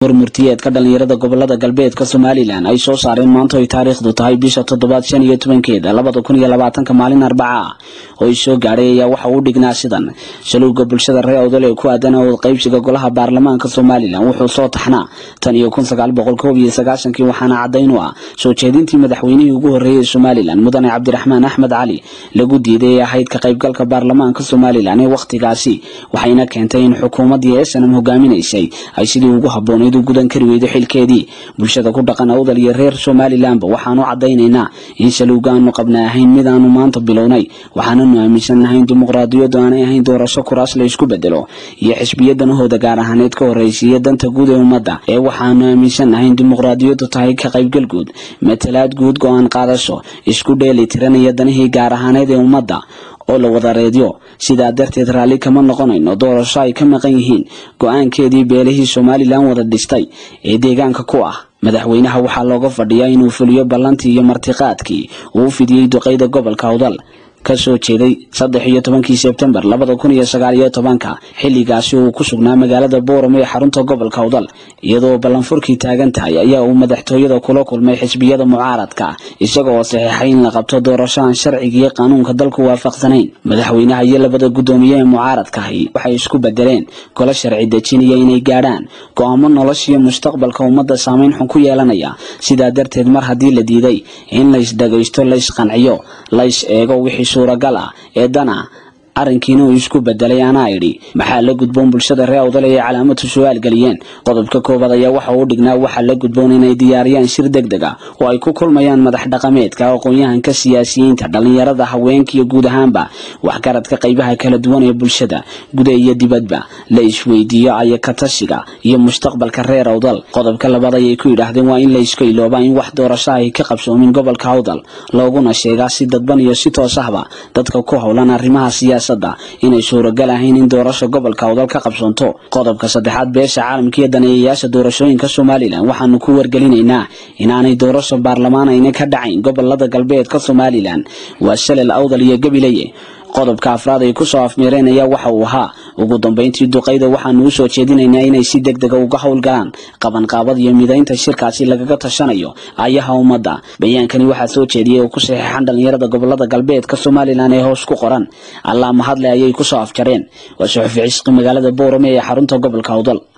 warmurtiyeedka dhalinyarada gobolada galbeedka somalilan ay soo saareen maanta ay taariikhdu tahay bisha toddobaad shan iyo tobankeeda labada kun iyo labaatanka maalin arbaca ah oo ay soo gaadhay ayaa waxa uu dhignaa sidan shaluuga bulshada reer awdal ee ku aadan awood qaybsiga golaha baarlamaanka somalilan wuxuu soo taxnaa tan iyo kun sagaal boqol koob iyo sagaashankii waxaana caddayn u ah soo jeedintii madaxweynihii ugu horreeyey somalilan mudane cabdiraxmaan axmed cali lagu diiday ee ahayd ka qaybgalka baarlamaanka somalilan ee wakhtigaasi waxayna keentay in xukuumaddii esanam hogaaminaysay ay sidii ugu habboonayd u gudan kari weydo xilkeedii bulshada ku dhaqan awdal iyo reer somalilanba waxaanu caddaynaynaa in shaluuga aanu qabna ahayn mid aanu maanta bilownay waxaananu aaminsannahay in dimuqraadiyaddu aanay ahayn doorasho kuraas la isku bedelo iyo xisbiya danahooda gaar ahaaneed ka horraysiiya danta guud ee ummadda ee waxaanu aaminsannahay in dimuqraadiyaddu tahay ka qaybgal guud matalaad guud go-aan qaadasho isku dheeli tiranaya danihii gaar ahaaneed ee ummadda oo la wada reedyo sidaa darteed raalli kama noqonayno doorasho ay ka maqan yihiin go-aankeedii beelihii somalilan wada dhistay ee deegaanka ku ah madaxweynaha waxaa looga fadhiyaa inuu fuliyo ballantii iyo martiqaadkii uu u fidiyey duqeyda gobolka awdal ka soo jeeday saddex iyo tobankii sebtembar labada kun iyo sagaal iyo tobanka xilligaasi uu ku sugnaa magaalada booramo ee xarunta gobolka awdal iyadoo ballanfurkii taagan tahay ayaa uu madaxtooyada kula kulmay xisbiyada mucaaradka isaga oo saxiixay in la qabto doorasho aan sharciga iyo qanuunka dalku waafaqsanayn madaxweynaha iyo labada guddoomiye ee mucaaradkahi waxay isku bedeleen golo sharci dejinaya inay gaadhaan go-aamo noloshiyo mustaqbalka ummadda saameyn xun ku yeelanaya sidaa darteed mar haddii la diiday in laysdhagaysto laysqanciyo lays eego wixii suuragal ah ee dana arrinkiina uu isku bedelay anaa idhi maxaa la gudboon bulshada reer awdal ay calaamadu su-aal geliyeen qodobka koowaad ayaa waxa uu dhignaa waxaa la gudboon inay diyaariyaan shir deg deg ah oo ay ku kulmayaan madax dhaqameedka aqoon-yahanka siyaasiyiinta dhallinyarada haweenka iyo guud ahaanba waxgaradka qaybaha kala duwan ee bulshada guda iyo dibadba la isweydiiyo ayakatashiga iyo mustaqbalka reer awdal qodobka labaad ayay ku yidhaahdeen waa in la iska iloobaa in wax doorasho ay ka qabsoomin gobolka awdal looguna sheegaa si dadban iyo si toos ahba dadka ku howlan arrimaha siyaasa inay suuragal ahayn in doorasha gobolka awdal ka qabsoonto qodobka saddexaad beesha caalamka iyo daneeyayaasha doorashooyinka somalilan waxaanu ku wargelinaynaa inaanay doorasho baarlamaan ayna ka dhacayn gobolada galbeedka somalilan waa shalel awdal iyo gabileye qodobka afraad ay kusoo afmeereen ayaa waxa uu ahaa ugu dambeyntii duqayda waxaanu u soo jeedinaynaa inay si deg dega uga howlgalaan qabanqaabad iyo midaynta shirkaasi lagaga tashanayo ayaha ummadda bayaankani waxaa soo jeediyey oo ku saxiixan dhallinyarada gobolada galbeedka somalilan ee hoos ku qoran allaa mahadle ayay kusoo afjareen waa suxufi cisqi magaalada boorame ee xarunta gobolka awdal